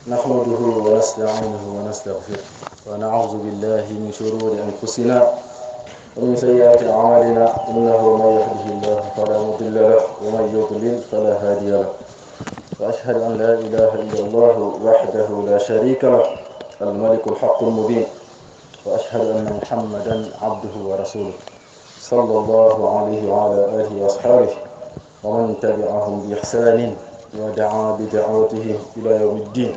نحمده ونستعينه ونستغفره ونعوذ بالله من شرور أنفسنا ومن سيئات أعمالنا إنه من يهده الله فلا مضل له ومن يضلل فلا هادي له وأشهد أن لا إله إلا الله وحده لا شريك له الملك الحق المبين وأشهد أن محمدا عبده ورسوله صلى الله عليه وعلى آله وأصحابه ومن تبعهم بإحسان ودعا بدعوته إلى يوم الدين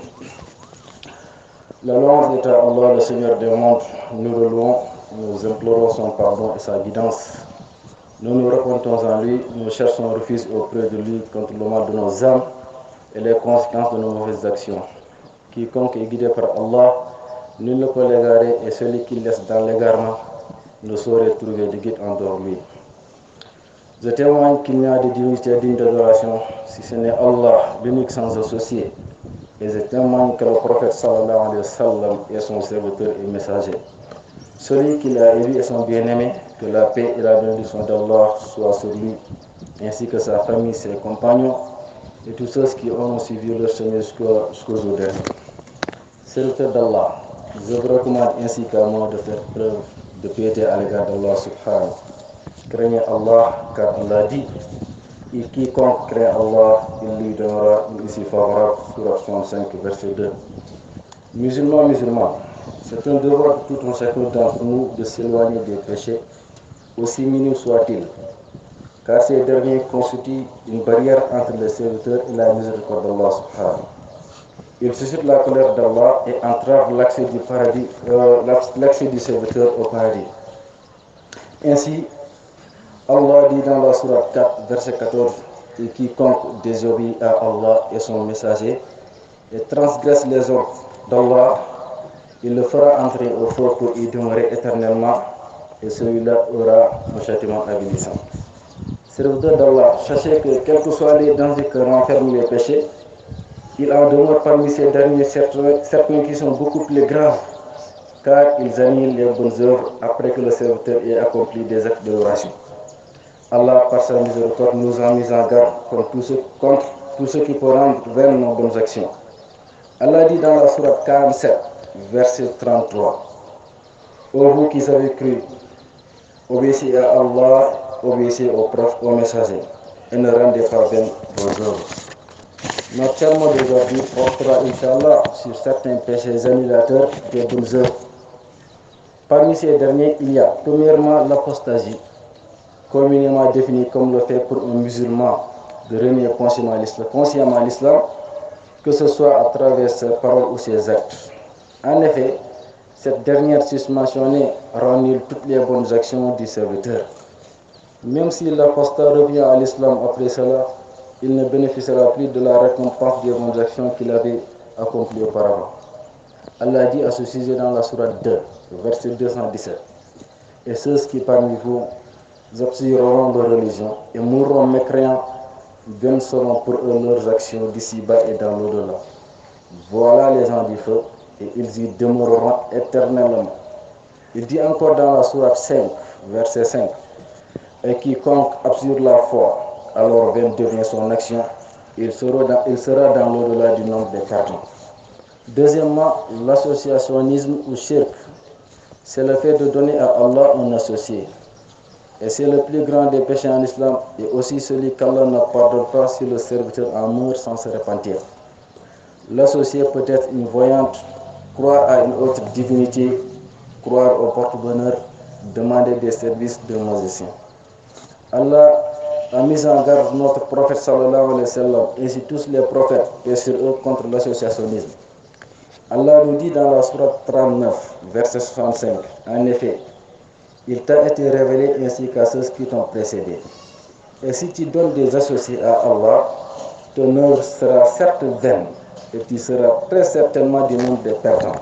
La louange est à Allah, le Seigneur des mondes. Nous le louons, nous implorons son pardon et sa guidance. Nous nous repentons en lui, nous cherchons refuge auprès de lui contre le mal de nos âmes et les conséquences de nos mauvaises actions. Quiconque est guidé par Allah, nul ne peut l'égarer et celui qui laisse dans l'égarement ne saurait trouver de guide en dehors de lui. Je témoigne qu'il n'y a de divinité digne d'adoration si ce n'est Allah, l'unique sans associé. Et je témoigne que le prophète sallallahu alayhi wa sallam est son serviteur et messager. Celui qui l'a élu est son bien-aimé, que la paix et la bénédiction d'Allah soient sur lui, ainsi que sa famille, ses compagnons et tous ceux qui ont suivi leur chemin jusqu'au jusqu'au jour dernier. Serviteur d'Allah, je vous recommande ainsi qu'à moi de faire preuve de piété à l'égard d'Allah subhanahu. Craignez Allah, car Allah dit et quiconque craint Allah, il lui donnera une issue favorable. Surah 65, verset 2. Musulmans, musulmans, c'est un devoir de tout un chacun d'entre nous de s'éloigner des péchés, aussi minimes soient-ils, car ces derniers constituent une barrière entre les serviteurs et la miséricorde d'Allah subhanahu. Ils suscitent la colère d'Allah et entravent l'accès du paradis, euh, l'accès du serviteur au paradis. Ainsi, Allah dit dans la sourate 4, verset 14, et quiconque désobéit à Allah et son messager et transgresse les ordres d'Allah, il le fera entrer au feu pour y demeurer éternellement, et celui-là aura un châtiment avilissant. Serviteur d'Allah, sachez que quels que soient les dangers que renferment les péchés, il en demeure parmi ces derniers certains, certains qui sont beaucoup plus graves, car ils annulent les bonnes œuvres après que le serviteur ait accompli des actes d'adoration. Allah, par sa miséricorde, nous a mis en garde contre tout ce, contre tout ce qui peut rendre vaines nos bonnes actions. Allah dit dans la sourate 47, verset 33, Ô vous qui avez cru, obéissez à Allah, obéissez aux prophètes, aux messagers, et ne rendez pas vaines vos œuvres. Notre sermon d'aujourd'hui portera, Inch'Allah, sur certains péchés annulateurs des bonnes œuvres. Parmi ces derniers, il y a premièrement l'apostasie, communément défini comme le fait pour un musulman de renier consciemment l'islam, que ce soit à travers ses paroles ou ses actes. En effet, cette dernière susmentionnée rend nul toutes les bonnes actions du serviteur. Même si l'apostat revient à l'islam après cela, il ne bénéficiera plus de la récompense des bonnes actions qu'il avait accomplies auparavant. Allah dit à ce sujet dans la sourate 2, verset 217. Et ceux qui parmi vous observeront leur religion et mourront mécréants, bien seront pour eux leurs actions d'ici-bas et dans l'au-delà. Voilà les gens du feu, et ils y demeureront éternellement. Il dit encore dans la sourate 5, verset 5, Et quiconque absurde la foi, alors vaine devient son action, il sera dans, il sera dans l'au-delà du nombre des cartons. Deuxièmement, l'associationnisme ou shirk, c'est le fait de donner à Allah un associé. Et c'est le plus grand des péchés en islam et aussi celui qu'Allah ne pardonne pas si le serviteur en meurt sans se repentir. L'associé peut être une voyante, croire à une autre divinité, croire au porte-bonheur, demander des services de musicien. Allah a mis en garde notre prophète sallallahu alayhi wa sallam ainsi tous les prophètes et sur eux contre l'associationnisme. Allah nous dit dans la sourate 39, verset 65, en effet, il t'a été révélé ainsi qu'à ceux qui t'ont précédé. Et si tu donnes des associés à Allah, ton œuvre sera certes vaine et tu seras très certainement du nombre des perdants.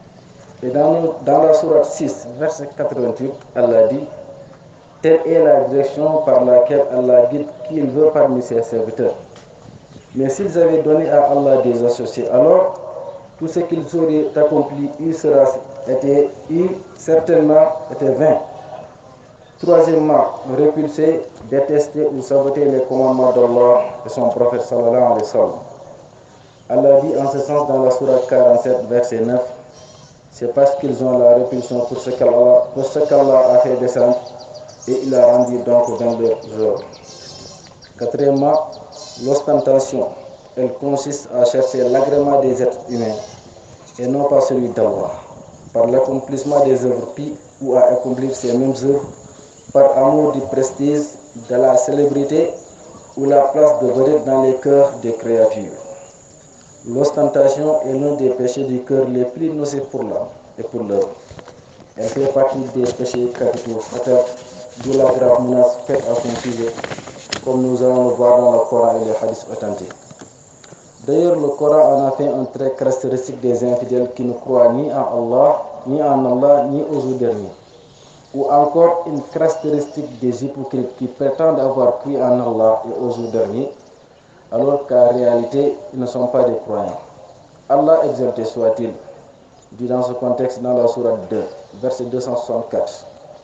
Et dans, dans la sourate 6, verset 88, Allah dit Telle est la direction par laquelle Allah guide qui il veut parmi ses serviteurs. Mais s'ils avaient donné à Allah des associés, alors tout ce qu'ils auraient accompli, il sera été, il certainement était vain. Troisièmement, repulser, détester ou saboter les commandements d'Allah et son prophète sallallahu alayhi wa sallam. Allah dit en ce sens dans la sourate 47, verset 9, c'est parce qu'ils ont la répulsion pour ce qu'Allah pour ce qu'Allah a fait descendre et il a rendu donc dans leur œuvre. Quatrièmement, l'ostentation, elle consiste à chercher l'agrément des êtres humains et non pas celui d'Allah, par l'accomplissement des œuvres pires ou à accomplir ces mêmes œuvres par amour du prestige, de la célébrité ou la place de vedette dans les cœurs des créatures. L'ostentation est l'un des péchés du cœur les plus nocifs pour l'âme et pour l'œuvre. Elle fait partie des péchés capitaux fatals, d'où la grave menace faite à son sujet, comme nous allons le voir dans le Coran et les hadiths authentiques. D'ailleurs, le Coran en a fait un trait caractéristique des infidèles qui ne croient ni en Allah, ni en Allah, ni aux jours derniers. Ou encore une caractéristique des hypocrites qui prétendent avoir cru en Allah et aux jours derniers, alors qu'en réalité, ils ne sont pas des croyants. Allah exalté soit-il, dit dans ce contexte dans la sourate 2, verset 264.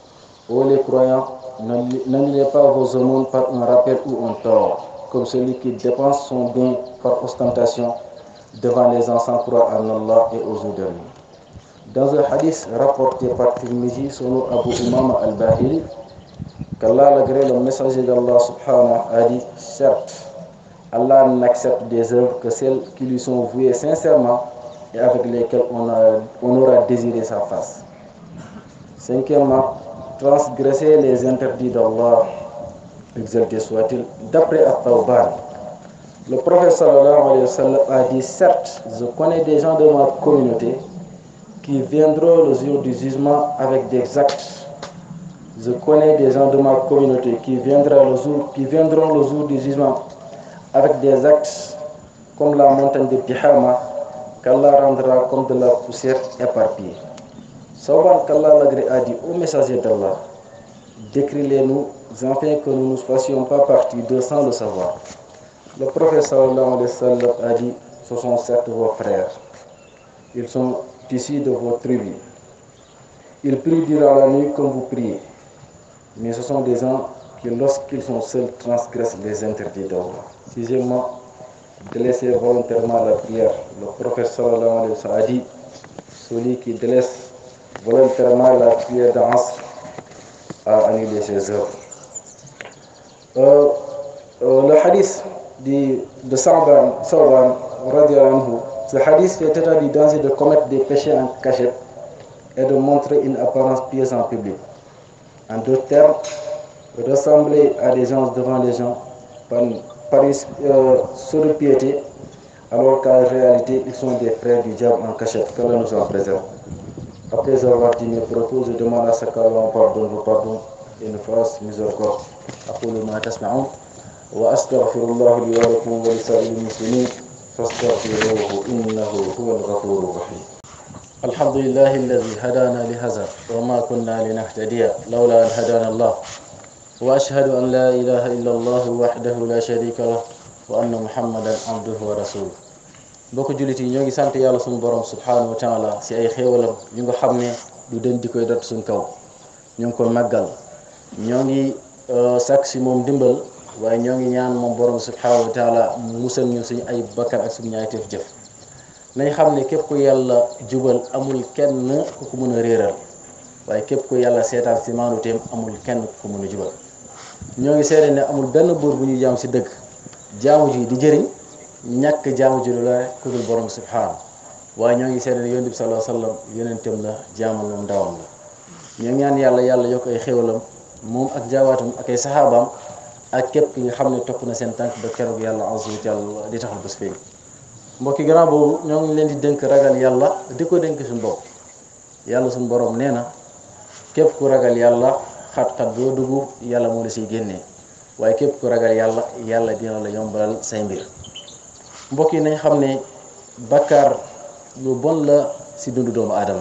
Ô les croyants, n'annulez pas vos aumônes par un rappel ou un tort, comme celui qui dépense son bien par ostentation devant les gens sans croire en Allah et aux jours derniers. Dans un hadith rapporté par Tirmizi selon Abu Umama al-Bahili, qu'Allah l'agré le messager d'Allah subhanahu a dit certes, Allah n'accepte des œuvres que celles qui lui sont vouées sincèrement et avec lesquelles on, a, on aura désiré sa face. Cinquièmement, transgresser les interdits d'Allah, exalté soit-il, d'après At-Tawban. Le prophète sallallahu alayhi wa sallam a dit certes, je connais des gens de ma communauté qui viendront le jour du jugement avec des actes. Je connais des gens de ma communauté qui, viendra le jour, qui viendront le jour du jugement avec des actes comme la montagne de Tihama qu'Allah rendra comme de la poussière éparpillée. Sauban qu'Allah l'agré a dit au messager d'Allah, décris-les-nous afin que nous ne fassions pas partie d'eux sans le savoir. Le prophète sallallahu alayhi wa sallam a dit, ce sont certes vos frères. Ils sont issus de vos tribus. Ils prient durant la nuit comme vous priez. Mais ce sont des gens qui, lorsqu'ils sont seuls, transgressent les interdits d'Allah. Sixièmement, délaisser volontairement la prière. Le prophète sallallahu alayhi wa sallam a dit, celui qui délaisse volontairement la prière d'Asr a annulé ses œuvres. Euh, euh, le hadith de, de Sa'ban, Sa'ban anhu, ce hadith fait état du danger de commettre des péchés en cachette et de montrer une apparence pieuse en public. En d'autres termes, ressembler à des gens devant les gens par, par euh, sur piété, alors qu'en réalité, ils sont des frères du diable en cachette. Que nous en préserve. Après avoir dit mes propos, je demande à ce qu'Allah pardonne vos pardons et nous fasse miséricorde. أقول ما تسمعون وأستغفر الله لي ولكم ولسائر المسلمين فاستغفروه إنه هو الغفور الرحيم الحمد لله الذي هدانا لهذا وما كنا لنهتدي لولا أن هدانا الله وأشهد أن لا إله إلا الله وحده لا شريك له وأن محمدا عبده ورسوله mbokk jullit yi ñoo ngi sant yàlla suñu borom subhanahu wa taala si ay xéewalam yu nga xam ne du den di koy dot suñ kaw ñu ngi ko màggal ñoo ngi sàkk si moom dimbal waaye ñoo ngi ñaan moom borom subhanahu wa taala mu musal ñu suñu ay bakkan ak suñu ñaayteef jëf nañ xam ne képp ku yàlla jubal amul kenn ku ko mën a réeral waaye képp ku yàlla seetaan si maanuteem amul kenn ku ko mën a jubal ñoo ngi seede ne amul benn buur bu ñu jaam si dëgg jaamu ji di jëriñ ñàkk jaamu ji lu la ku dul borom subhanahu waaye ñoo ngi seede ne yonent bi sallallahu alayhi wasallam yonentam la jaamam moom ndawam la ñoo ngi ñaan yàlla yàlla yokk ay xéwalam moom ak jaawaatam ak ay saxaabaam ak képp ki nga xam ne topp na seen tànk ba keroog yàlla azza wa jalla di taxal bés feeñ mbokki gannaaw boobu ñoo ngi leen di dénk ragal yàlla di ko dénk suñu bopp yàlla suñu borom nee na képp ku ragal yàlla xat-xat boo dugg yàlla moo la siy génnee waaye képp ku ragal yàlla yàlla dina la yombalal say mbir mbokk yi nañ xam ne bakkaar lu bon la si dundu doomu aadama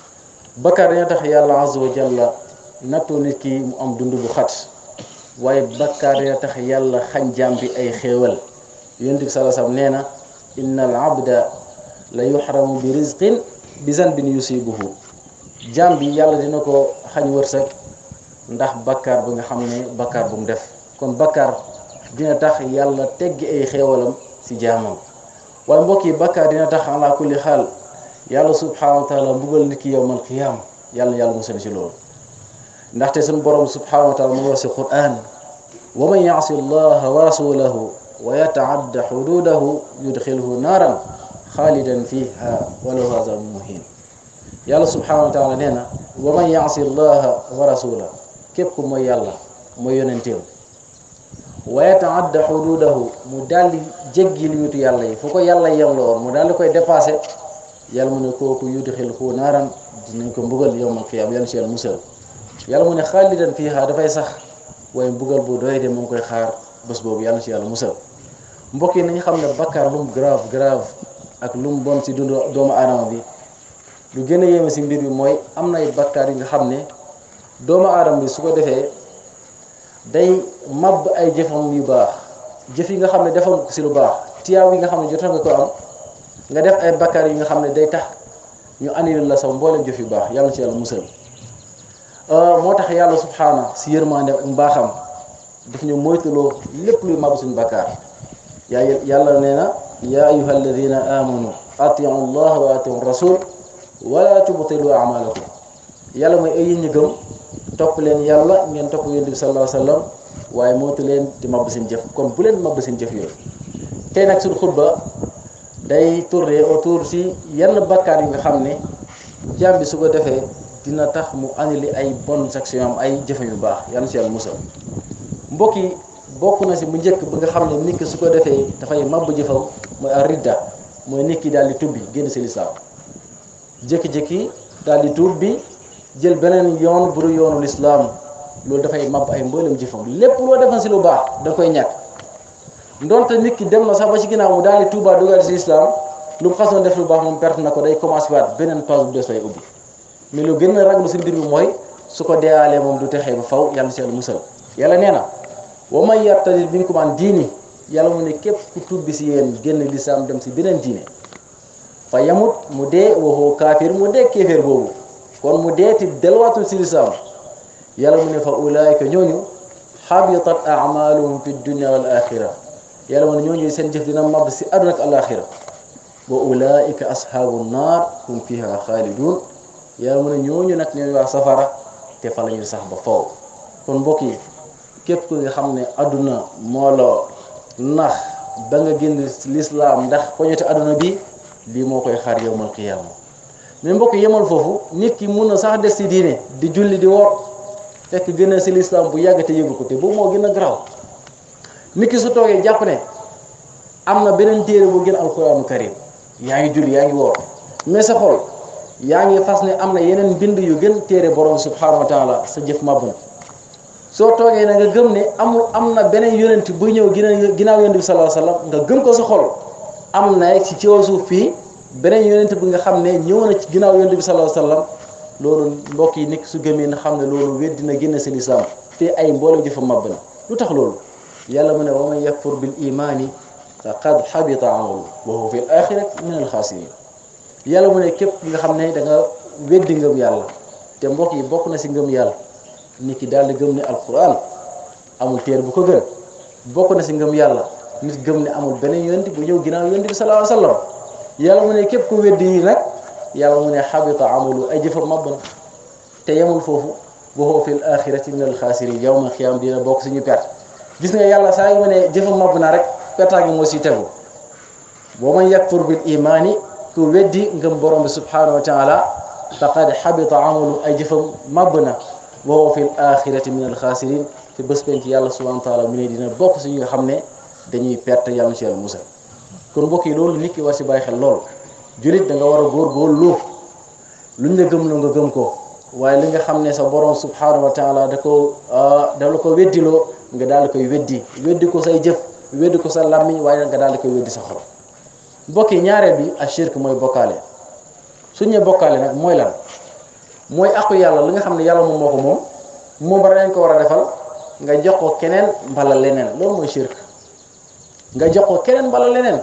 bakkaar dañoo tax yàlla azza wa jalla nattoo nit ki mu am dund bu xat waaye bakkaar dañoo tax yàlla xañ jaam bi ay xéewal yonent bi sallallahu alayhi wasallam nee na inna al abda la yuxramu bi rizqin bi zanbin yusibuhu jaam bi yàlla dina ko xañ wërsëg ndax bakkaar bu nga xam ne bakkaar bu mu def kon bakkaar dina tax yàlla teggi ay xéewalam si jaamam waaye mbokk yi bakkaar dina tax ala kulli xaal yàlla subhanahu wa taala mbugal nit ki yowmal qiyaam yàlla na yàlla musal ci loolu ndaxte suñu borom subhanahu wa taala mu ngi wax si quran wa man yaasi allaha wa rasulahu wa yataadda xududahu yudxilhu naaran xaalidan fiha wa lahu azabun muhin yàlla subhanahu wa taala nee na wa man yaasi allaha wa rasulahu képp ku mooy yàlla mooy yonenteem wa yataadda xududahu mu daldi jéggi limitu yàlla yi fu ko yàlla yem la woon mu daldi koy dépassé yàlla mu ne kooku yudxilhu naaran dinañ ko mbugal yowmal qiyaama yàlla si yàlla musal yàlla mu ne xaalidan fiha dafay sax waaye mbugal bu doy de mu ngi koy xaar bés boobu yàlla si yàlla musal mbokk yi nañu xam ne bakkaar lu mu grave grave ak lu mu bon si dundu doomu aadama bi lu gën a yéeme si mbir bi mooy am na ay bakkaar yi nga xam ne doomu aadama bi su ko defee day màbb ay jëfam yu baax jëf yi nga xam ne defal ko si lu baax tiyaaw yi nga xam ne jotoon nga ko am nga def ay bakkaar yi nga xam ne day tax ñu annulé la saw mboolem jëf yu baax yàlla si yàlla musal moo tax yàlla subhaana si yërmande ak mbaaxam daf ñu moytuloo lépp luy màbb suñu bakkaar yaa yàlla nee na yaa ayuha alladina amanu atiu allah wa atiu rasul wala tubtilu amalakum yàlla mooy ay yéen ñi gëm topp leen yàlla ngeen topp yonent bi sallallahu alayhi wa sallam waaye moytu leen di màbb seen jëf kon bu leen màbb seen jëf yooyu tey nag suñu xutba day tourner autour si yenn bakkaar yi nga xam ne jaam bi su ko defee dina tax mu annulé ay bonnes actions am ay jëfe yu baax yàlla si yàlla musal mbokk yi bokk na si bu njëkk bi nga xam ne nit ki su ko defee dafay màbb jëfam mooy ar ridda mooy nit ki daal di tubbi génn si lislaam jékki-jékki daal di tuub bi jël beneen yoon bu dul yoonu lislaam loolu dafay màbb ay mboolem jëfam lépp loo defal si lu baax da koy ñàkk ndonte nit ki dem na sax ba ci ginnaaw mu daal di tuubaa dugal si lislaam lu mu xasoon def lu baax moom perte na ko day commencé waat beneen page bu des lay ubbi mais lu gën a raglu si mbir bi mooy su ko deewaalee moom du texee ba faw yàlla si yàlla musal yàlla nee na wa man yartadid minkum an diini yàlla mu ne képp ku tubbi si yéen génn lislaam dem si beneen diine fa yamut mu dee waxoo kaafir mu dee kéeféer boobu kon mu dee ti delwaatul si lislaam yàlla mu ne fa ulaayika ñooñu xabitat amaluhum fi dunia wal axira yàlla mu ne ñooñu seen jëf dina màbb si àdduna ak alaxira wa ulaayika ashaabu naar hum fiha xaalidun yàlla mu ne ñooñu nag ñooy waa safara te fa la ñuy sax ba faw kon mbokk yi képp ku nga xam ne àdduna moo la nax ba nga génn lislaam ndax poñete àdduna bi lii moo koy xaar yowmal qiyaama mais mbokk yemal foofu nit ki mun na sax des ci diine di julli di woor fekk gën a si lislaam bu yàgg te yëgu ko te boobu moo gën a garaaw nit ki su toogee jàpp ne am na beneen téere bu gën alquraanu karim yaa ngi julli yaa ngi woor mais sa xol yaa ngi fas ne am na yeneen mbind yu gën téere borom subhanahu wa taala sa jëf màbb na soo toogee na nga gëm ne amul am na beneen yonent buy ñëw ginnaaw ginnaaw yonent bi sallallahu alayhi wasallam nga gëm ko sa xol am na ci kaw suuf fii beneen yonent bi nga xam ne ñëw na ci ginnaaw yonent bi sallallahu alayhi wasallam loolu mbokk yi nit su gëmee na xam ne loolu weddi na génn si lislaam te ay mboolem jëfa màbb na lu tax loolu yàlla mu ne wa man yakfur bil imaani faqad xabita amalu wa huwa fil axirati min al xaasirin yàlla mu ne képp nga xam ne da nga weddi ngëm yàlla te mbokk yi bokk na si ngëm yàlla nit ki daal di gëm ne alquran amul téer bu ko gën bokk na si ngëm yàlla nit gëm ne amul beneen yonent bu ñëw ginnaaw yonent bi sallallahu alayhi wasallam yàlla mu ne képp ku weddi yi nag yàlla mu ne xabita amalu ay jëfam màbb na te yemul foofu wa huwa fil axirati min al xaasirin yawma xiyaam dina bokk suñu perte gis nga yàlla saa yu ma ne jëfam màbb na rek pertaa gi moo si tegu wa man yakfur bil imaani ku weddi ngëm borom bi subhanahu wa taala faqad xabita amalu ay jëfam màbb na wa huwa fil axirati min al xaasirin te bés penc yàlla subhanahu wa taala mu ne dina bokk si ñi nga xam ne dañuy perte yàlla ci yàlla musal kon mbokk yi loolu nit ki war si bàyyi xel lool julit da nga war a góorgóorlu luñ la gëm lu nga gëm ko waaye li nga xam ne sa borom subhanahu wa taala da ko da la ko weddiloo nga daal di koy weddi weddi ko say jëf weddi ko sa làmmiñ waaye nga daal di koy weddi sa xol mbokk yi ñaareel bi ak shirk mooy bokkaale suñ ne bokkaale nag mooy lan mooy aqu yàlla li nga xam ne yàlla moom moo ko moom moom bara nañ ko war a defal nga jox ko keneen mbala leneen loolu mooy shirk nga jox ko keneen mbala leneen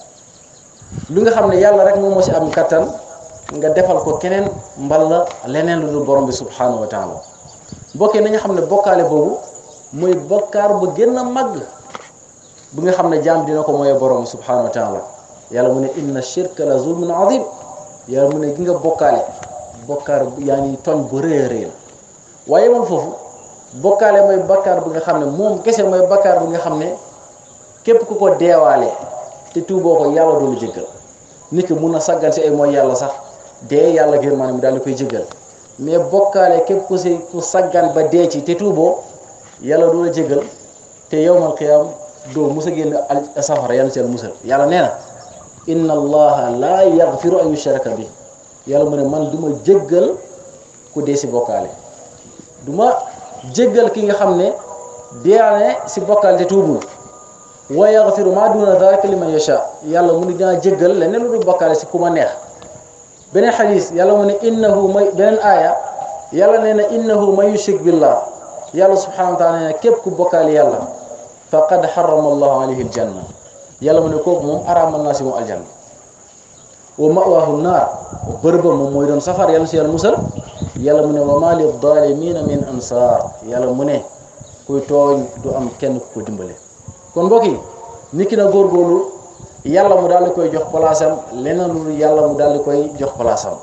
lu nga xam ne yàlla rek moom moo si am kattan nga defal ko keneen mbala leneen lu dul borom bi subhanahu wa taala bokkee nañu xam ne bokkaale boobu mooy bokkaar bu gën a màgg bu nga xam ne jaam dina ko mooy borom subhanahu wa taala yàlla mu ne inna shirka la zulmun azim yàlla mu ne gi nga bokkaale bokkaar yaa ngi tooñ bu rëy a rëy la waaye man foofu bokkaale mooy bakkaar bi nga xam ne moom kese mooy bakkaar bi nga xam ne képp ku ko deewaale te tuuboo ko yàlla du la jéggal nit ki mun na saggan si ay mooy yàlla sax dee yàlla gër maanaam daal di koy jéggal mais bokkaale képp ku si ku saggan ba dee ci te tuuboo yàlla du la jéggal te yowmal qiyaam doo musa génn al safara yàlla ci al musal yàlla nee na inna allaha laa yaxfiru an yushraka bi yàlla mu ne man du ma jéggal ku dee si bokkaale du ma jéggal ki nga xam ne deeane si bokkaale te tuubul wa yaxfiru maa duna dalika liman yasha yàlla mu ne dinaa jéggal leneen lu dul bokkaale si ku ma neex beneen xadis yàlla mu ne innahu may beneen aaya yàlla nee na innahu man yushrik billah yàlla subhanahu wa taala nee na képp ku bokkaale yàlla faqad xarama allahu alayhi aljanna yàlla mu ne kooku moom araamal naa si moom aljanna wa mawaahu naar bërëba moom mooy doon safar yàlla si yàlla musal yàlla mu ne wa ma li dalimina min ansaar yàlla mu ne kuy tooñ du am kenn ku ko dimbale kon mbokk yi nit ki na góorgóorlu yàlla mu daal di koy jox palaasam leneen lu yàlla mu daal di koy jox palaasam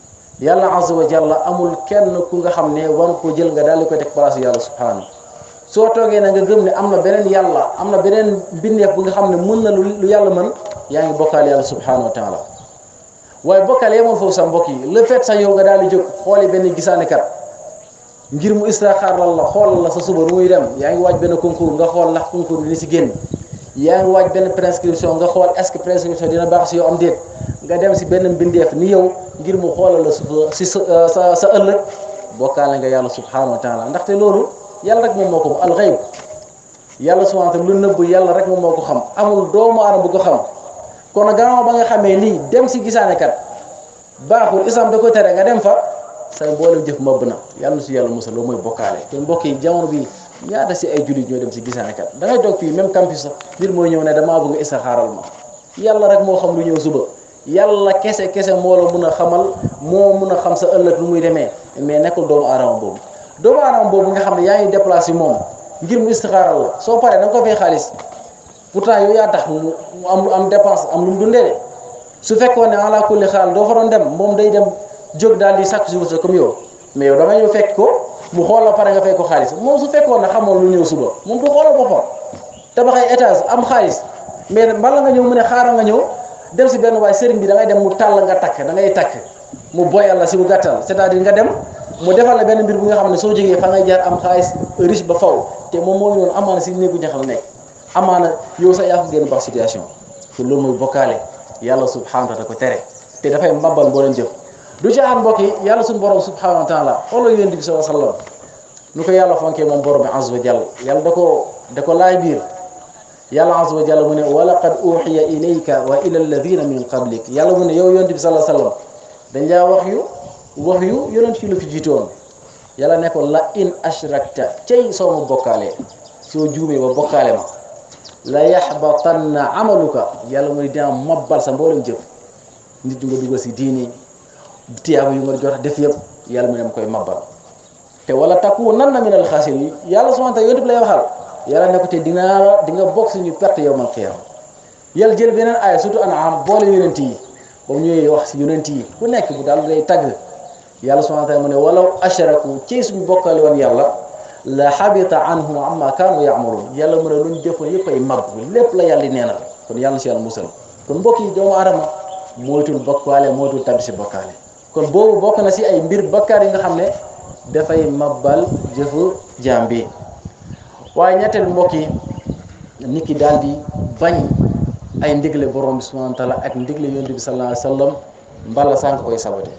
yàlla azza wa jalla amul kenn ku nga xam ne war ko jël nga daal di koy teg palaasu yàlla subhanahu soo toogee na nga gëm ne am na beneen yàlla am na beneen bindeef bu nga xam ne mën na lu yàlla mën yaa ngi bokkaal yàlla subhanahu wa taala waaye bokkaal yemoon foofu sax mbokk yi le fait sax yow nga daal di jóg xooli benn gisaanekat ngir mu istixaaral la xoolal la sa suba nu muy dem yaa ngi waaj benn concours nga xool ndax concours bi ni si génn yaa ngi waaj benn prescription nga xool est-ce que prescription dina baax si yow am déet nga dem si benn mbindeef ni yow ngir mu xoolal la suba si sa sa sa ëllëg bokkaale nga yàlla subhanahu wa taala ndaxte loolu yàlla rek moom moo ko al xayb yàlla subhanahu wa taala lu nëbb yàlla rek moom moo ko xam amul doomu aadama bu ko xam kon nag gannaaw ba nga xamee lii dem si gisaanekat baaxul islam da ko tere nga dem fa say mboolem jëf mëbb na yàlla na si yàlla musal loolu mooy bokkaale te mbokk yi jamono bi ñaata si ay jullit ñoo dem si gisaanekat da ngay toog fii même campus sax nit mooy ñëw ne damaa bëgg istixaaral ma yàlla rek moo xam lu ñëw suba yàlla kese kese moo la mun a xamal moo mun a xam sa ëllëg lu muy demee mais nekkul doomu aadama boobu doomu aadama boobu nga xam ne yaa ngi déplacé moom ngir mu istixaaral la soo paree da nga ko fay xaalis pourtant yow yaa tax mu am am dépense am lu mu dundee de su fekkoon ne ala kulli xaal doo fa doon dem moom day dem jóg daal di sàkk si wërsëg comme yow mais yow da nga ñëw fekk ko mu xool la pare nga fay ko xaalis moom su fekkoon ne xamoon lu ñëw suba moom du xoolal boppam tabax ay étage am xaalis mais bala nga ñëw mu ne xaaral nga ñëw dem si benn waay sëriñ bi da ngay dem mu tàll nga takk da ngay takk mu boyal la si bu gàttal c'est-à-dire nga dem mu defal la benn mbir bu nga xam ne soo jógee fa ngay jaar am xaalis riche ba faw te moom mooy noonu amaana si néegu ñax la nekk amaana yow sax yaa ko gën a baax situation te loolu mooy bokkaale yàlla subhanahu wa taala ko tere te dafay mbambal boo leen jëf du ci aan mbokk yi yàlla suñu borom subhanahu wa taala xoolal yonent bi sallallahu alayhi wa sallam nu ko yàlla fonkee moom borom bi azza wa jalla yàlla da ko da ko laay biir yàlla azza wa jalla mu ne wa laqad uxiya ilayka wa ila alladina min qablik yàlla mu ne yow yonent bi sallallahu alayhi wa sallam dañ laa wax yu wax yu yonent yi la fi jiitoon yàlla ne ko la in ashrakta cey soo ma bokkaalee soo juumee ba bokkaale ma la yaxbatanna amaluka yàlla mu ne dina mabbal sa mboolem jëf nit ñu nga dugal si diini tiyaaba yu nga jot def yëpp yàlla mu ne ma koy mabbal te wala takunanna minal xaasiriin yàlla subhaanahu wa taala yonent bi lay waxal yàlla ne ko te dinaa di nga bokk suñu perte yawmal qiyaama yàlla jël beneen aaya surtout An'aam boole yonent yi ba mu ñëwee wax si yonent yi ku nekk bu daal day tagg yàlla subhaanahu wa taala mu ne walaw ashraku ci suñu bokkale woon yàlla la xabita anhum amma kaanu yaamaluun yàlla mu ne lu ñu defoon yëpp ay mab lépp la yàlla di neenal kon yàlla si yàlla musal kon mbokk yi doomu aadama moytul bokkaale moytul tabi si bokkaale kon boobu bokk na si ay mbir bakkaar yi nga xam ne dafay mabbal jëfu jaam bi waaye ñetteel mbokk yi nit ki daal di bañ ay ndigle borom bi subhanahu wa taala ak ndigle yonent bi sallallahu alayhi wa sallam mbala sànq koy sabote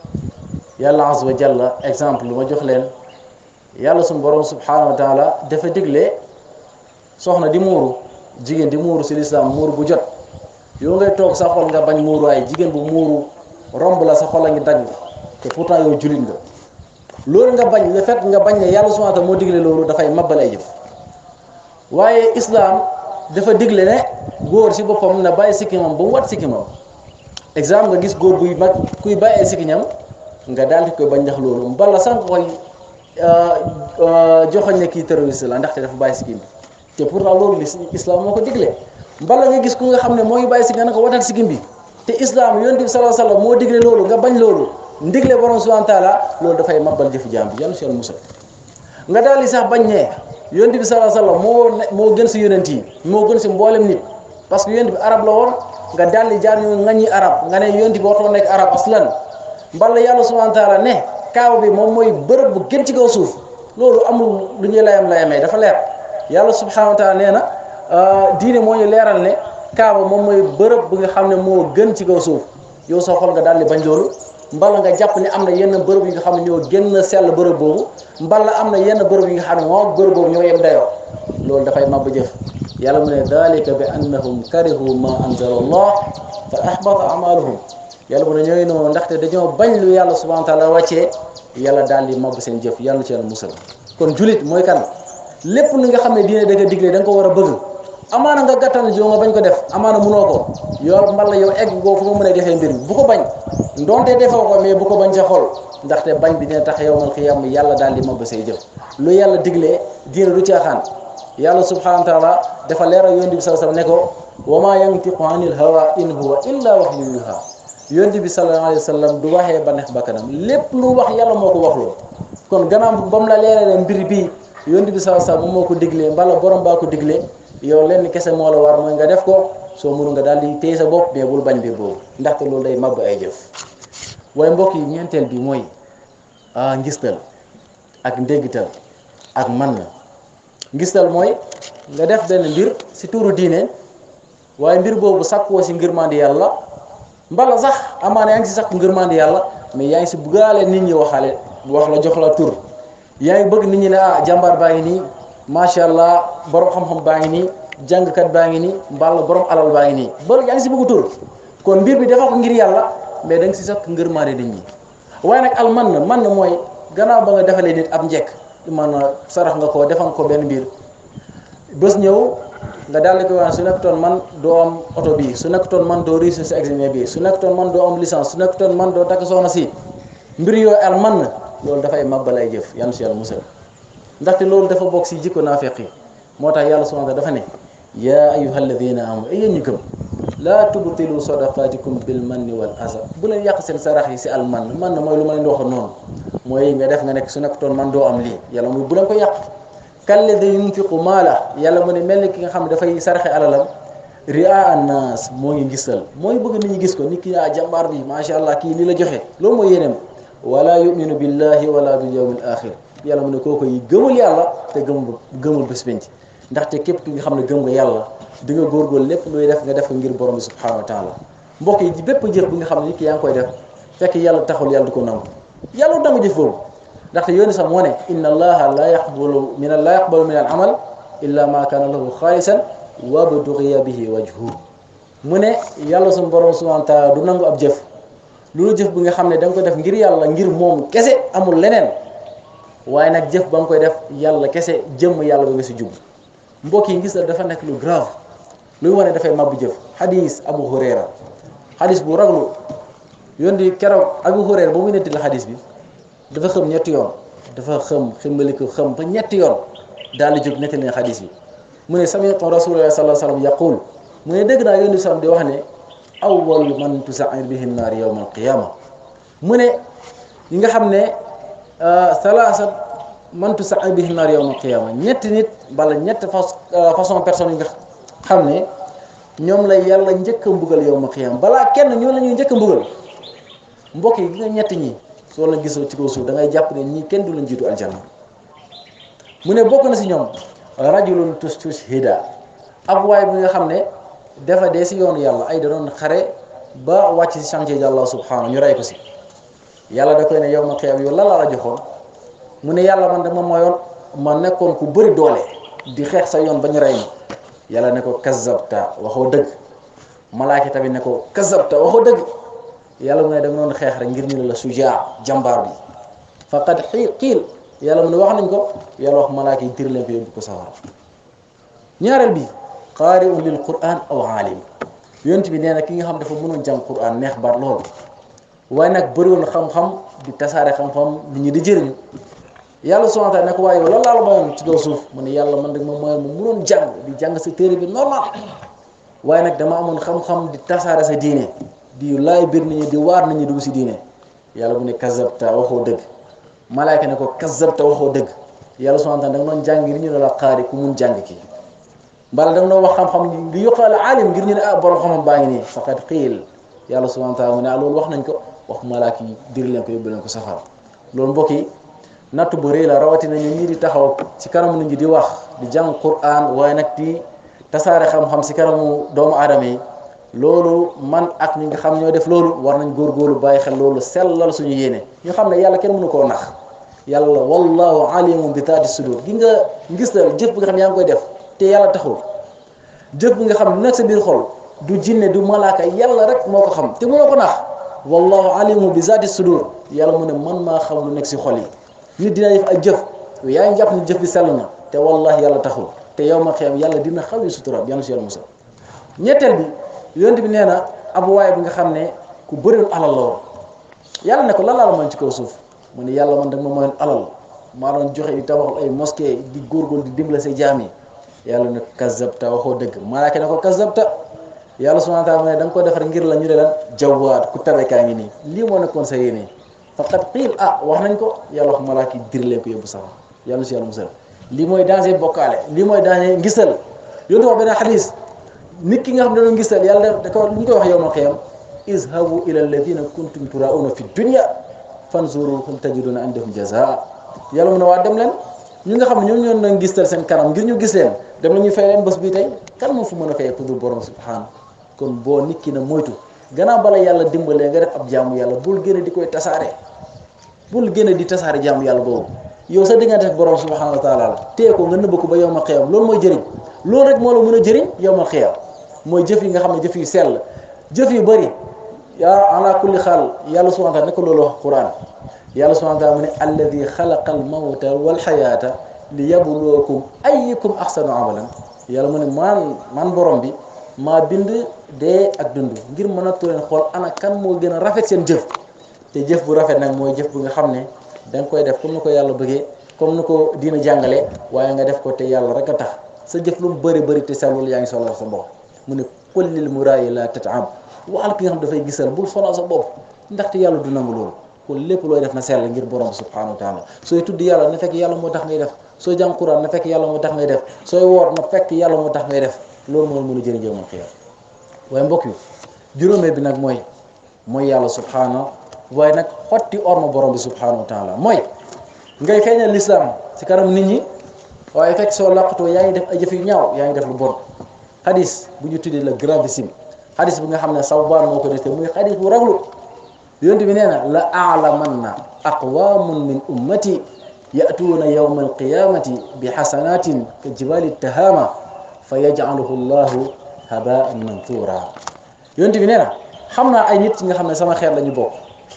yàlla azza wa jalla exemple lu ma jox leen yàlla suñu borom subhanahu wa taala dafa digle soxna di muuru jigéen di muuru si lislaam muuru bu jot yow ngay toog sa xol nga bañ muuru ay jigéen bu muuru romb la sa xol a ngi dagg te pourtant yow jullit nga loolu nga bañ le fait nga bañ ne yàlla subhanahu wa taala moo digle loolu dafay mabbal ay jëf waaye islam dafa digle ne góor si boppam na bàyyi sikkimam ba mu wat sikkimam exemple nga gis góor buy mag kuy bàyyi ay sikkiñam nga daal di koy bañ ndax loolu mbala sànq koy joxoñ ne kii terroriste la ndaxte dafa bàyyi sikkim bi te pourtant loolu li islam moo ko digle mbala nga gis ku nga xam ne moo ngi bàyyi si nga ne ko watal sikkim bi te islam yonent bi sallallahu alayhi wasallam moo digle loolu nga bañ loolu ndigle borom subhanahu wa taala loolu dafay mabbal jëfu jaam bi yàlla si yàlla musal nga daal di sax bañ ne yonent bi sallallahu alayhi wasallam moo ne moo gën si yonent yi moo gën si mboolem nit parce que yonent bi arab la woon nga daal di jaar ñu ngañi arab nga ne yonent bi waxtoo nekk arab aslan mbala yàlla subhanahu wa taala ne kaaw bi moom mooy bërëb bu gën ci kaw suuf loolu amul lu ñuy layam layamee dafa leer yàlla subhanahu wa taala nee na diine moo ñu leeral ne kaaba moom mooy bërëb bu nga xam ne moo gën ci kaw suuf yow soo xool nga daal di bañ loolu mbala nga jàpp ne am na yenn bërëb yi nga xam ne ñoo gën a sell bërëb boobu mbala am na yenn bërëb yi nga xam ne moom bërëb boobu ñoo yem dayoo loolu dafay mabba jëf yàlla mu ne dalika bi annahum karihu ma anzala allah fa ahbata amaluhum yàlla mu ne ñooy noonu ndaxte dañoo bañ lu yàlla subhanahu wa taala wàccee yàlla daal di mabba seen jëf yàlla ci yàlla musal kon julit mooy kan lépp li nga xam ne diine da nga digle da nga ko war a bëgg amaana nga gàttal joo nga bañ ko def amaana munoo ko yow mbala yow egg goo fu nga mën a defee mbir bi bu ko bañ ndonte defoo ko mais bu ko bañ sa xol ndaxte bañ bi dina tax yow mal xiyam yàlla daal di mabba say jëf lu yàlla diglee diine du caaxaan yàlla subhanahu wa taala dafa leeral yonent bi sallallahu alayhi wasallam ne ko wa ma yantiqu anil hawa in huwa illa wahyun yuha yonent bi sallallahu alayhi wasallam du waxee ba neex bakkanam lépp lu wax yàlla moo ko wax loolu kon gannaaw ba mu la leeralee mbir bii yonent bi sallallahu alayhi wasallam moom moo ko diglee mbala borom baa ko diglee yow lenn kese moo la war mooy nga def ko soo mënu nga daal di téye sa bopp mais bul bañ mbir boobu ndaxte loolu day màbb ay jëf waaye mbokk yi ñeenteel bi mooy ah ngistal ak ndéggital ak man na ngistal mooy nga def benn mbir si tuuru diine waaye mbir boobu sàkkoo si ngërmandi yàlla mbala sax amaana yaa ngi si sàkku ngërmandi yàlla mais yaa ngi si buggaale nit ñi waxaale wax la jox la tur yaa ngi bëgg nit ñi ne ah jàmbaar baa ngi nii macha allah borom xam-xam baa ngi nii jàngkat baa ngi nii mbala borom alal baa ngi nii ba yaa ngi si bëgg tur kon mbir bi dafa ko ngir yàlla mais da nga si sàkk ngërmandi nit ñi waaye nag al man na man na mooy gannaaw ba nga defalee nit ab njekk man sarax nga ko defan ko benn mbir bés ñëw nga daal di ko wax su nekkutoon man doo am oto bii su nekkutoon man doo réussir si examen bi su nekkutoon man doo am licence su nekkutoon man doo takk soxna si mbir yooyu al man na loolu dafay màbbal ay jëf yan si yàlla musal ndaxte loolu dafa bokk si jikko naafeq yi moo tax yàlla subhanahu wa taala dafa ne yaa ayyuha alladina amanu ay yéen ñu gëm laa tubtilu sadaqatikum bil manni wal aza bu leen yàq seen sarax yi si al man man na mooy lu ma leen di waxoon noonu mooy nga def nga nekk su nekkutoon man doo am lii yàlla muy bu leen ko yàq kalladi yunfiqu maala yàlla mu ne mel ni ki nga xam ne dafay saraxe alalam ria annas moo ngi gisal mooy bëgg nit ñi gis ko nit ki ah jàmbaar bi macha allah kii nii la joxe loolu mooy yéeneem wala yuminu billahi wala bil yawmil axir yàlla mu ne kooku yi gëmul yàlla te gëmul gëmul bés penc ndaxte képp ki nga xam ne gëm nga yàlla di nga góorgóorlu lépp luy def nga def ko ngir borom bi subhanahu wa taala mbokk yi bépp jëf bi nga xam ne nit ki yaa ngi koy def fekk yàlla taxul yàlla du ko nangu yàlla du nangu jëf boobu ndaxte yooni sax moo ne inna allaha la yaqbalu min la yaqbalu min al amal illa ma kaana lahu xaalisan wa bdugiya bihi wajhu mu ne yàlla suñu borom subhanahu wa taala du nangu ab jëf loolu jëf bi nga xam ne da nga ko def ngir yàlla ngir moom kese amul leneen waaye nag jëf ba nga koy def yàlla kese jëmm yàlla ba nga si jub mbokk yi ngis la dafa nekk lu grave luy wane dafay mabbu jëf xadis abu hurayra xadis bu raglu yoon di keroog abu hurayra ba muy netti la xadis bi dafa xëm ñetti yoon dafa xëm ximbaliku xëm ba ñetti yoon daal di jóg netti leen xadis bi mu ne sami'tu rasulullah sallallahu alayhi wasallam yaqul mu ne dégg naa yoon di sallam di wax ne awwal man tusa'ir bihi naar yawm al qiyama mu ne ñi nga xam ne salaasa man tusa'ir bihi naar yawm al qiyama ñetti nit bala ñetti façon personne yi nga xam ne ñoom la yàlla njëkk a mbugal yawm al qiyama balaa kenn ñoo la ñuy njëkk a mbugal mbokk yi gi nga ñetti ñi soo la gisoo ci kaw suuf da ngay jàpp ne ñii kenn du la jiitu aljanna mu ne bokk na si ñoom rajulun tustushhida ab waay bi nga xam ne dafa dee si yoonu yàlla ay da doon xare ba wàcc si chantier ji Allah subhanahu ñu rey ko si yàlla da koy ne yow ma xiyam yow la la joxoon mu ne yàlla man dama mayoon ma nekkoon ku bëri doole di xeex sa yoon ba ñu rey ma yàlla ne ko kazabta waxoo dëgg malaaki tamit ne ko kazabta waxoo dëgg yàlla mu ne da nga doon xeex rek ngir ñu ne la sujaa jàmbaar bi faqad xiil yàlla mu ne wax nañ ko yàlla wax malaaka yi dir leen ko yóbbu ko sawara ñaareel bi qaari'un lil quran aw aalim yonent bi nee na ki nga xam dafa mënoon jàng quran neex baat lool waaye nag bëriwoon xam-xam di tasaare xam-xam nit ñi di jëriñu yàlla subhaanahu wa taala ne ko waaye yow lan laa la mayoon ci kaw suuf mu ne yàlla man rek moom mooy mu mënoon jàng di jàng sa téere bi normal waaye nag dama amoon xam-xam di tasaare sa diine di laay bir nit ñi di waar nit ñi dugg si diine yàlla mu ne kazabta waxoo dëgg malaayka ne ko kazabta waxoo dëgg yàlla subhanahu wa taala da nga doon jàng ngir ñu ne la xaari ku mun jàng kii mbala da nga doon wax xam-xam li yuqaal aalim ngir ñu ne ah borom xam-xam baa ngi nii faqad xiil yàlla subhanahu wa taala mu ne ah loolu wax nañ ko wax malaaka yi diri leen ko yóbbu leen ko safara loolu mbokk yi natt bu rëy la rawatina ñu ñii di taxaw ci kanamu nit ñi di wax di jàng Qur'an waaye nag di tasaare xam-xam si kanamu doomu aadama yi loolu man ak ñi nga xam ñoo def loolu war nañ góorgóorlu bàyyi xel loolu sellal suñu yéene ñu xam ne yàlla kenn mënu koo nax yàlla wallahu alimun bi taati sudur gi nga ngis la jëf bi nga xam yaa ngi koy def te yàlla taxul jëf bi nga xam lu nekk sa biir xol du jinne du malaaka yàlla rek moo ko xam te mënoo ko nax wallahu alimu bi zaati sudur yàlla mu ne man maa xam lu nekk si xol yi nit dina def ay jëf yaa ngi jàpp ne jëf bi sell na te wallahi yàlla taxul te yow ma xiyam yàlla dina xaw yi sutura yàlla si yàlla musal ñetteel bi yonent bi nee na ab waay bi nga xam ne ku bëriwul alal la woon yàlla ne ko lan laa la mën ci kaw suuf mu ne yàlla man da nga ma mayoon alal maa doon joxe di tabaxal ay mosquée di góorgóorlu di dimbale say jaam yi yàlla ne kazabta waxoo dëgg malaaka ne ko kazabta yàlla subhanahu wa taala ne da nga ko defar ngir la ñu ne lan jawaat ku tabekaa ngi nii lii moo nekkoon sa yéene faqad qiil ah wax nañ ko yàlla wax malaaka yi diri leen ko yóbbu sax yàlla si yàlla musal lii mooy danger bokkaale lii mooy danger ngisal yontu wax beneen xadis nit ki nga xam ne dañoo ngisal yàlla da ko lu ñu koy wax yow ma xiyam izhabu ila alladina kuntum turauna fi dunya fanzuru hal tajiduna indahum jazaa yàlla mu ne waa dem leen ñi nga xam ne ñoom ñoo doon ngistal seen kanam ngir ñu gis leen dem la ñuy fay leen bés bii tey kan moo fu mën a fay ku dul borom subhanahu kon boo nit ki na moytu gannaaw bala yàlla dimbalee nga def ab jaamu yàlla bul gën a di koy tasaare bul gën a di tasaare jaamu yàlla boobu yow sa diggante ak borom subhanahu wa taala la tee ko nga nëbb ko ba yow ma xiyam loolu mooy jëriñ loolu rek moo la mën a jëriñ yow ma xiyam mooy jëf yi nga xam ne jëf yu sell jëf yu bëri yaa ala kulli xaal yàlla subhanahu wa taala ne ko loolu wax quran yàlla subhanahu wa taala mu ne alladi xalaqa al mawta wal xayaata li yabluwakum ayyukum ahsanu amalan yàlla mu ne man man borom bi maa bind dee ak dund ngir mën a tuleen xool ana kan moo gën a rafet seen jëf te jëf bu rafet nag mooy jëf bu nga xam ne da nga koy def comme ni ko yàlla bëggee comme ni ko diina jàngale waaye nga def ko te yàlla rek a tax sa jëf lu mu bëri bëri te sellul yaa ngi solal sa bopp mu ne kullil muraayi la tataam waxal ki nga xam dafay gisal bul sonal sa bopp ndaxte yàlla du nangu loolu kon lépp looy def na sell ngir borom bi subhanahu wa taala sooy tudd yàlla na fekk yàlla moo tax ngay def sooy jàng Quran na fekk yàlla moo tax ngay def sooy woor na fekk yàlla moo tax ngay def loolu moo mën a jëriñ jëw man xiyam waaye mbokk yi juróomee bi nag mooy mooy yàlla subhanahu waaye nag xotti orma borom bi subhanahu wa taala mooy ngay feeñal lislaam si kanam nit ñi waaye fekk soo làqatoo yaa ngi def ay jëf yu ñaaw yaa ngi def lu bon xadis bu ñu tuddee la gravissime xadis bi nga xam ne Sawbaan moo ko def muy xadis bu raglu yonent bi nee na la aalamanna aqwamun min ummati yatuuna yawma alqiyamati bi xasanatin ka jibali tahama fa yajcaluhu llahu habaan manthura yonent bi nee na xam naa ay nit nga xam ne sama xeet la ñu bokk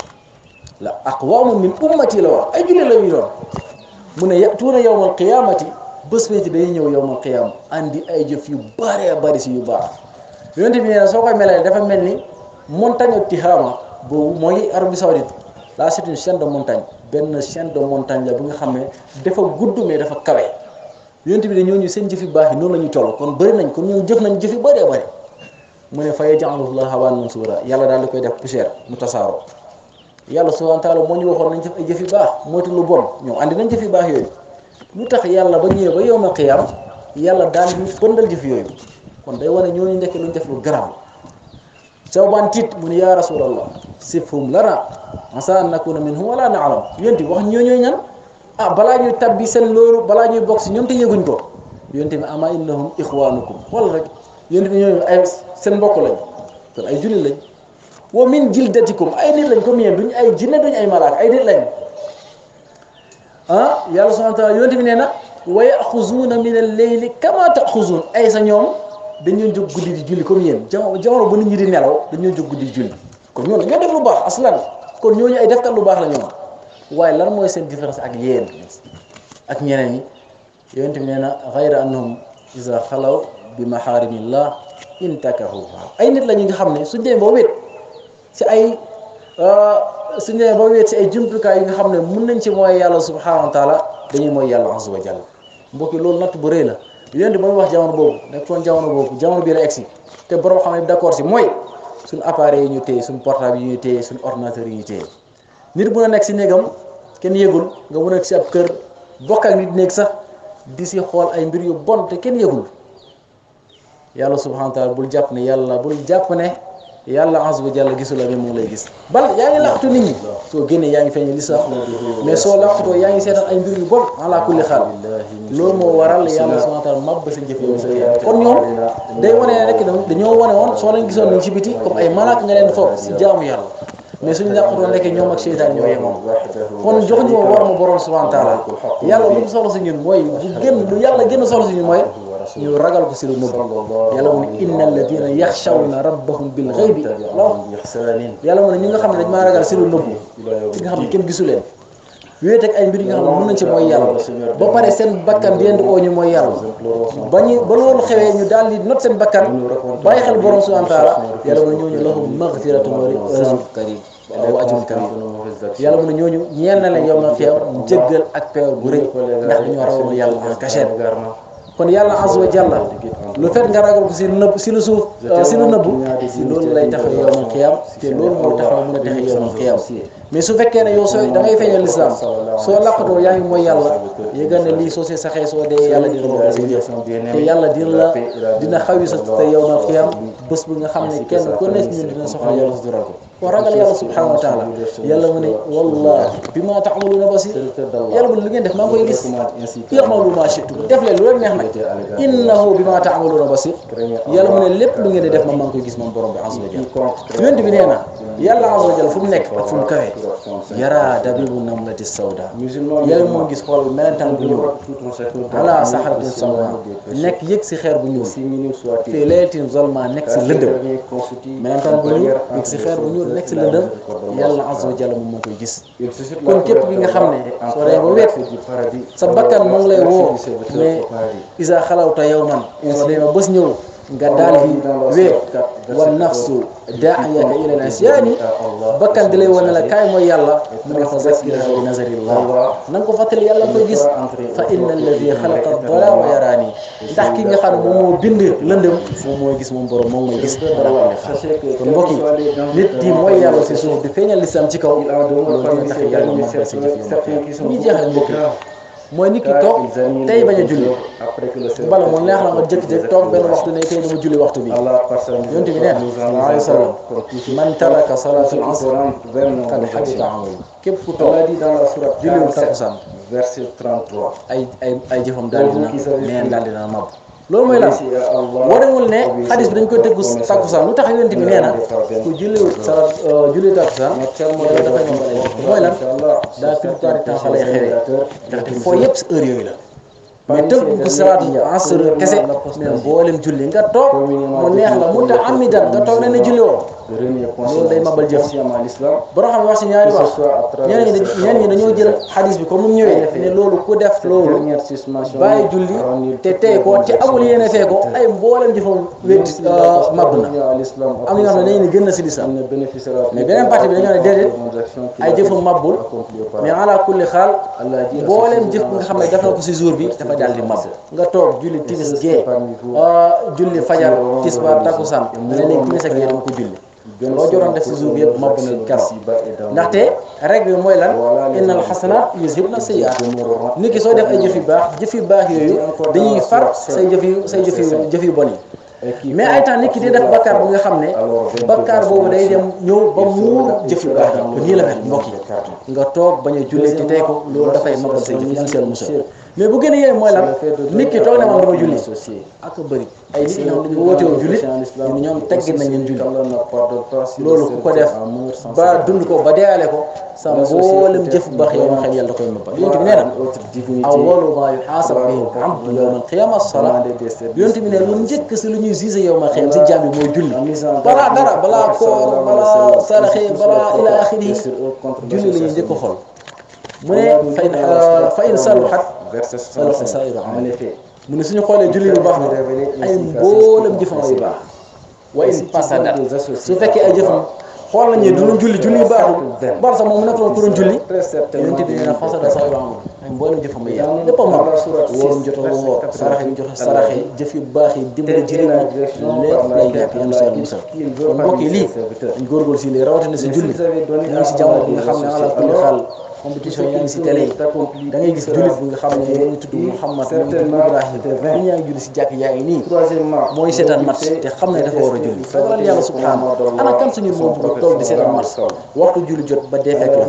la aqwamun min ummati la wax ay jullit la ñuy doon mu ne yatuuna yawma alqiyamati bés bi dañuy ñëw yawma alqiyama andi ay jëf yu bëree bëri si yu baax yonent bi nee na soo koy melale dafa mel ni montagne Tihama boobu mooy Arabie Saoudite là c'est une chaîne de montagne benn chaîne de montagne la bi nga xam ne dafa gudd mais dafa kawe yonent bi de ñooñu seen jëf yu baax yi noonu la ñuy toll kon bëri nañ kon ñooñu jëf nañ jëf yu bëree bëri mu ne fa yaj'aluhu llaahu haba'an mansuura yàlla daal di koy def poussière mu tasaaroo yàlla subhaanahu wa taala moo ñu waxoon nañ jëf ay jëf yu baax moytu lu bon ñoom andi nañ jëf yu baax yooyu lu tax yàlla ba ñëwee ba yawmal qiyaam yàlla daal di bëndal jëf yooyu kon day wane ñooñu nekk luñ def lu garaaw Sawbaan tiit mu ne yaa rasulallah sifhum lana asa an nakuna minhum wala na'lam yonent bi wax ñooñooy ñan ah balaa ñuy tabbi seen loolu balaa ñuy bokk si ñoom te yëguñ ko yonent bi ama innahum ixwanukum xool rek yonent bi ñooñu ay seen mbokk lañ kon ay jullit lañ wa min jildatikum ay nit lañ comme yéen duñ ay jinne duñ ay malaaka ay nit lañ ah yàlla subhanahu wa taala yonent bi nee na wa yaxuzuuna min al-layli kama taxuzuun ay sa ñoom dañoo jóg guddi di julli comme yéen jamono jamono bu nit ñi di nelaw dañoo jóg guddi di julli kon ñooñu ñoo def lu baax aslan kon ñooñu ay defkat lu baax la ñoom waaye lan mooy seen différence ak yéen ak ñeneen ñi yonent bi nee na xayra annahum iza xalaw bi maxaarimillah intakahuha ay nit la ñu nga xam ne suñ demee ba wéet si ay suñ demee ba wéet si ay jumtukaay yi nga xam ne mun nañ ci mooy yàlla subhanahu wa taala dañuy mooy yàlla azza wa jalla mbokki loolu natt bu rëy la yonent ba muy wax jamono boobu nekkoon jamono boobu jamono bii la egsi te borom xam ne d'accord si mooy suñ appareil yi ñu téye suñ portable yi ñu téye suñ ordinateur yi ñu téye nit bu na nekk si néegam kenn yëgul nga mun a si ab kër bokk ak nit néeg sax di si xool ay mbir yu bon te kenn yëgul yàlla subhanahu wa taala bul jàpp ne yàlla bul jàpp ne yàlla azza wa jalla gisul la mais moom lay gis bal yaa ngi laqatu nit ñi soo génnee yaa ngi feeñal lislaam mais soo laqatoo yaa ngi seetaan ay mbir yu bon ala kulli xaal loolu moo waral yàlla subhanahu wa taala màbb sa jëf yow sa yàlla kon ñoom day wane ne rek dañoo wane woon soo leen gisoon nañ ci biti comme ay malaaka nga leen foog si jaamu yàlla mais suñu laqatoo nekk ñoom ak seytaan ñoo yemoon kon joxuñu ma war ma borom subhanahu wa taala yàlla lu mu soxla si ñun mooy bu gën lu yàlla gën a soxla si ñun mooy ñu ragal ko si lu nëbb yàlla mu ne inna alladina yaxshawna rabbahum bil ghaybi yàlla mu ne ñi nga xam ne dañ maa ragal si lu nëbb ci nga xam ne kenn gisu leen wéet ak ay mbir yi nga xam ne mën nañ ci mooy yàlla ba pare seen bakkan di leen di oo ñu mooy yàlla ba ñu ba loolu xewee ñu daal di not seen bakkan bàyyi xel borom subhanahu wa taala yàlla mu ne ñooñu lahum maghfiratun wa rizqun karim wa ajrun karim yàlla mu ne ñooñu ñeel na leen yow ma xeew njëggal ak peewal bu rëy ndax dañoo rawoon yàlla en cachette kon yàlla azza wa jalla lu fet nga ragal ko si nëbb si lu suuf si lu nëbbu si loolu lay taxaw yowmal xiyam te loolu moo taxaw mën a taxaw yowmal xiyam mais su fekkee ne yow sooy da ngay feeñal lislaam soo laqatoo yaa ngi mooy yàlla yëgal ne lii soo see saxee soo dee yàlla dina la sa jëf te yàlla dina la dina xawi sa te yowmal xiyam bés bu nga xam ne kenn ku nekk ñun dina soxla yàlla sutural ko kon ragal yàlla subhanahu wa taala yàlla mu ne wallahi bi ma taamaluuna basir yàlla mu ne li ngeen def maa ngi koy gis i'malu ma shi'tum def leen lu leen neex nag innahu bi ma taamaluuna basir yàlla mu ne lépp lu ngeen di def man maa ngi koy gis moom borom bi azza wa jalla yonent bi nee na yàlla azza wa jalla fu mu nekk ak fu mu kawee yara dabibu namlati sawda yàlla moo gis xool melentaan bu ñuul ala saxaratin sawda nekk yëg si xeer bu ñuul fii laylatin zolma nekk si lëndëm melentaan bu ñuul yëg si xeer bu ñuul nekk si lëndëm yàlla azza wa jalla moom moo koy gis kon képp ki nga xam ne soo dee ba wet sa bakkan moo ngi lay woo mais isa xalawta yawman soo dee ba bés ñëw nga daal di wéet wa nafsu daa'iyaka ila al-isyaani bakkan di lay wane la kaay mooy yàlla mu ne fa zakkirha bi nazarillah na nga ko fàttali yàlla koy gis fa inna alladi xalaqa ad-dalaa wa yaraani ndax ki nga xam ne moom moo bind lëndëm moom mooy gis moom borom moom mooy gis kon mbokk yi nit di mooy yàlla si suuf di feeñal lislam ci kaw loolu dina tax yàlla ma fa sa jëf yow ñu jeexal mbokk yi mooy nit ki toog tey bañ a julli bala mu neex la nga jékki-jékki toog benn waxtu ne tey dama julli waxtu bi yonent bi nee na sallallahu alayhi wa sallam man taraka salatul asr qad habita amalu képp ku toog julliwul takkusaan verset 33 ay ay ay jëfam daal dina neen daal dina mab loolu mooy lan warewul ne xadis bi dañ koy tëggu takkusaan lu tax yonent bi nee na ku julliwul salat julli takkusaan yàlla dafa ñombal ay jëf mooy lan daa plupart du temps fa lay xewee ndaxte foo yëpp si heure yooyu la mais tëgg ko salaat asr kese mais mboolem julli nga toog mu neex la mu ta amidan nga toog ne ne julli woo loolu day mabal jëf borom xam ne wax si ñaari wax ñeneen ñi ñeneen ñi dañoo jël xadis bi comme mu ñëwee ne loolu ku def loolu bàyyi julli te tey ko te amul yéene fee ko ay mboolem jëfam wét mab na am na ñoo xam ne dañu ne gën na si lislam mais beneen partie bi dañoo ne déedéet ay jëfam mabbul mais ala kulli xaal mboolem jëf nga xam ne def na ko si jour bi dafa daal di mab nga toog julli timis gee julli fajar tisbaar takkusaan ne léegi timis ak gee dama ko julli loo joroon def si jour bi yëpp mabb na keroog ndaxte règle bi mooy lan innal xasanaat yuzhibna sayyi'aat nit ki soo def ay jëf yu baax jëf yu baax yooyu dañuy far say jëf yu say jëf yu jëf yu bon yi mais ay temps nit ki di def bakkaar bu nga xam ne bakkaar boobu day dem ñëw ba muur jëf yu baax yi nii la mel mbokk yi nga toog bañ a julli te tey ko loolu dafay mabal say jëf yan seen musal mais bu gën a yee mooy lan nit ki toog ne man dama julli ak bëri ay nit ñoom dañu wootewu julli ñu ñoom teggin nañ leen julli loolu ku ko def ba dund ko ba deeyaale ko sa mboolem jëf bu baax yow ma xel yàlla da koy mabal yonent bi nee na awwalu ma yuhaasab bihi al-abdu yawma al-qiyaama as-salaa yonent bi ne lu njëkk si lu ñuy gisee yow ma xel si jaam bi mooy julli balaa dara balaa koor balaa saraxe balaa ila axiri julli la ñuy njëkk a xool mu ne fa in fa in saluhat saluha saa'iru amal mu ne suñu xoolee julli bu baax na ay mboolem jëfam yu baax wa in fasadat su fekkee ay jëfam xool nañu du doon julli julli baaxul bal sax moom mu nekk loon ku doon julli très certainement yonent bi nee na fasada sax yu amul ay mboolem jëfam ba yàlla lépp a mag wóorum jot a woo saraxe yi jot a saraxe jëf yu baax yi dimbali jëriñ lépp lay nekk yam si yàlla musal kon mbokk yi lii dañ góorgóorlu si lii rawatina si julli ñu ngi si jamono bi nga xam ne ala kulli xaal compétition yaa ngi si télé yi da ngay gis jullit bi nga xam ne moo ngi tudd Mouhamad moo ngi tudd Ibrahim ñi yaa ngi julli si jàkk yaa ngi nii mooy seetaan match te xam ne dafa war a julli ragalal yàlla subhanahu ana kan suñu moom bu toog di seetaan match waxtu julli jot ba dee fekk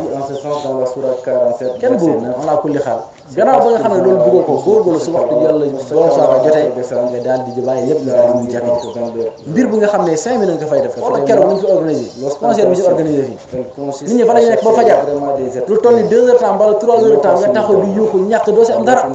la kenn boobu ala kulli xaal gannaaw ba nga xam ne loolu bëggoo ko góorgóorlu su waxtu yàlla borom saaka jotee nga daal di bàyyi lépp nga daal di jàkk mbir bu nga xam ne cinq minutes nga fay def wala keroog ñu fi organisé concert bi si organisé fii nit ñi fa la ñu nekk ba fajar lu toll ni deux heures temps wala trois heures de temps nga taxaw di yuuxu ñàkk doo si am dara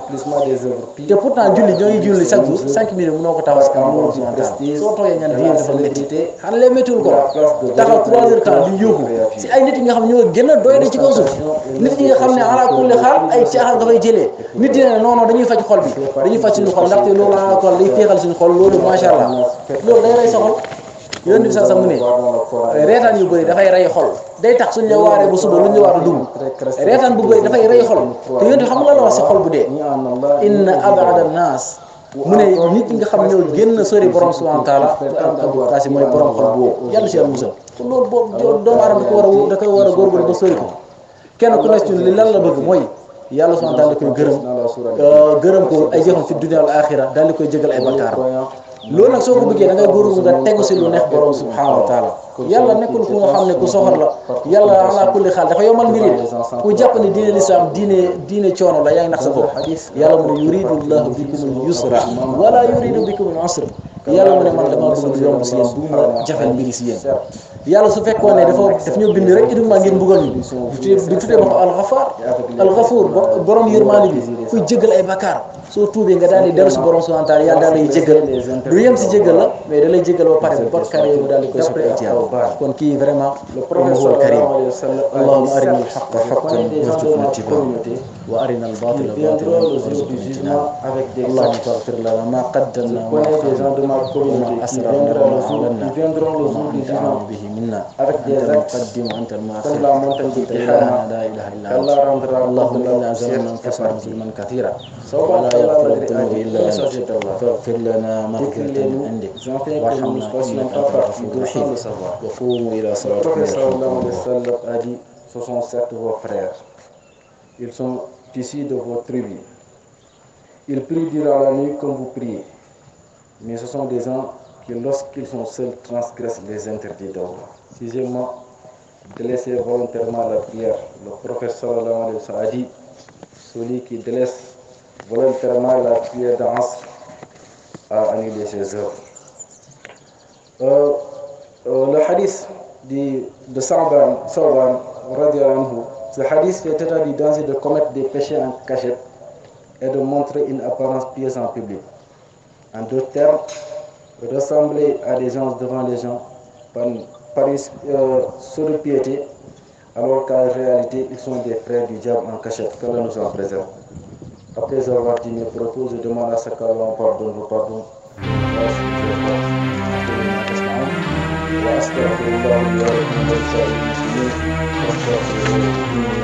te pourtant julli ñoo ngi julli chaque jour cinq minutes mënoo ko taxaw si kanam mënoo ko soo toogee ñaan diine dafa métti xanaa lee méttiwul ko taxaw trois heures de temps di yuuxu si ay nit yi nga xam ne ñoo gën a doy de ci kaw suuf nit yi nga xam ne ala kulli xaal ay caaxaan nga fay jëlee nit yi ne non non dañuy faj xol bi dañuy faj suñu xol ndaxte loolu ala xol day féexal suñu xol loolu macha allah loolu day rey sa xol yoon bi sax sax mu ne reetaan yu bëri dafay rey xol day tax suñ la waaree ba suba lu ñu la waar a dugg reetaan bu bëri dafay rey xol te yonent xam nga la wax si xol bu dee inna abada naas mu ne nit ñi nga xam ñoo génn sori borom subhanahu wa taala abou kasi mooy borom xol bu woo yàlla si yàlla musal kon loolu boobu doomu aadama da ko war a da koy war a góorgóorlu ba sori ko kenn ku nekk ci li lan la bëgg mooy yàlla subhanahu wa taala da koy gërëm gërëm ko ay jëfam fi dunya al axira daal di koy jégal ay bakkaaram loolu nag soo ko bëggee da ngay góorgóorlu nga tegu si lu neex borom subhanahu wa taala yàlla nekkul ku nga xam ne ku soxor la yàlla ala kulli xaal dafa yomal mbir yi ku jàpp ne diine lislaam diine diine coono la yaa ngi nax sa bopp yàlla mu ne yuridu llahu bikum al yusra wala yuridu bikum al usra yàlla mu ne man dama bëgg lu yomb si yéen bu ma jafel mbiri si yéen yàlla su fekkoon ne dafa daf ñoo bind rek uniquement ngeen mbugal ñu di tuddee ba ko alxafaar alxafuur borom yërmaani bi kuy jégal ay bakkaar soo tuubee nga daal di dellu si borom subhanahu wa taala yàlla daal lay jégal du yem si jégal la mais da lay jégal ba pare bakkaar yooyu daal di koy soppi ay tiyaaba kon kii vraiment moom huwa alkarim allahumma arina alxaqa xaqan warzuqna ittibaa wa arina albatila batilan warzuqna ijtinaba allahumma taghfir lana ma qaddamna wa ma asrarna wa ma a'lanna wa anta a'lamu bihi منا أنت المقدم وأنت المؤخر أنت إلهنا لا إله إلا أنت اللهم إنا ظلمنا أنفسنا ظلما كثيرا ولا يغفر الذنوب إلا أنت فاغفر لنا مغفرة من عندك وارحمنا إنك أنت الغفور الرحيم وقوموا إلى صلاتكم sallam a dit ce sont certes vos frères ils sont issus de vos tribus ils prient durant la nuit comme vous priez mais ce sont des gens qui lorsqu'ils sont seuls transgressent les interdits d'Allah sixièmement délaisser volontairement la prière le prophète sallallahu alayhi wa sallam a dit celui qui délaisse volontairement la prière d'Asr a annulé ses œuvres euh, euh, le hadith de, de Sa'ban, Sa'ban anhu, ce hadith fait état du danger de commettre des péchés en cachette et de montrer une apparence pieuse en public. En d'autres termes, ressembler à des gens devant les gens par, par une euh, piété, alors qu'en réalité, ils sont des frères du diable en cachette. Que nous en préserve. Après avoir dit mes propos, je demande à ce qu'Allah pardonne vos pardons. وأستغفر الله لي ولكم ولسائر المسلمين واستغفروه